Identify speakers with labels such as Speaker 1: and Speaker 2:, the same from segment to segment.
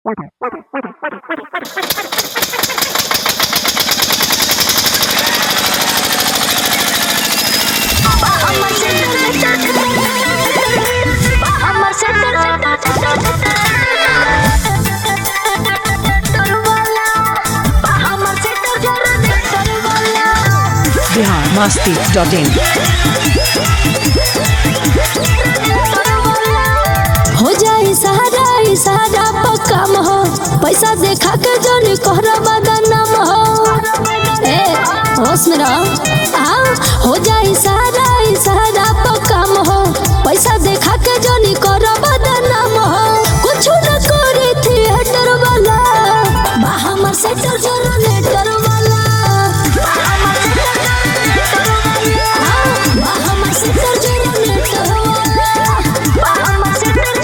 Speaker 1: Bihar Masti dot इन
Speaker 2: हो जाई सहारा ई सहारा पक्काम हो पैसा देखा के जोनी कोहरा बदनाम हो ए होश में रहो हाँ हो जाई सहारा ई सहारा पक्काम हो पैसा देखा के जोनी कोहरा बदनाम हो कुछ न करे थिएटर वाला बाहर से तो जनरेटर वाला हाँ, बाहर से तो जनरेटर वाला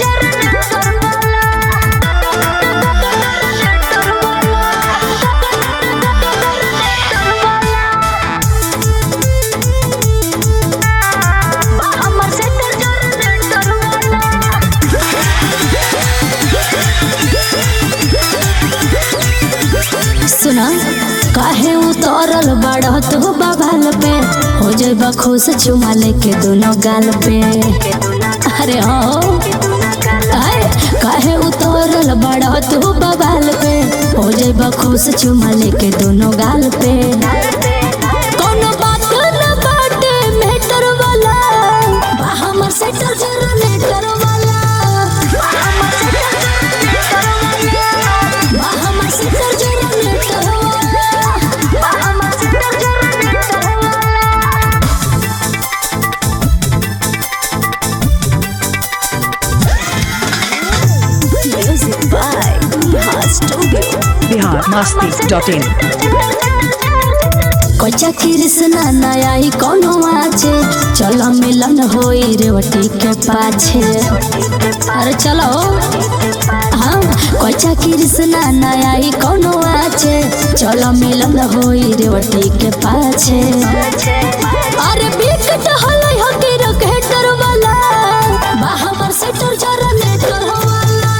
Speaker 2: सुना काहे उतरल बाड़ तू बवाल पे हो जाबा खुश चुमा लेके दोनों गाल पे अरे हो आए, काहे उतरल बाड़ तू बवाल पे हो जाबा खुश चुमा लेके दोनों गाल पे कोनो बात न बाटे मेटर वाला बा हमर सेटर जनरेटर वाला बा हमर सेटर जनरेटर वाला music by studio
Speaker 1: Bihar Masti dot in
Speaker 2: कोचा कृष्णा नया ही कोनो आछे चलो मिलन होई रेवटी के पाछे अरे चलो हाँ कोचा कृष्णा नया ही कोनो आछे चलो मिलन होई रेवटी के पाछे अरे बिकट हलै हकी रकेटर वाला बा हमर सेटर जनरेटर वाला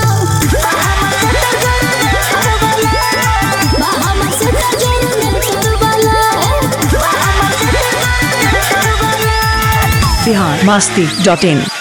Speaker 2: बा हमर सेटर जनरेटर वाला
Speaker 1: बिहार मस्ती डॉट इन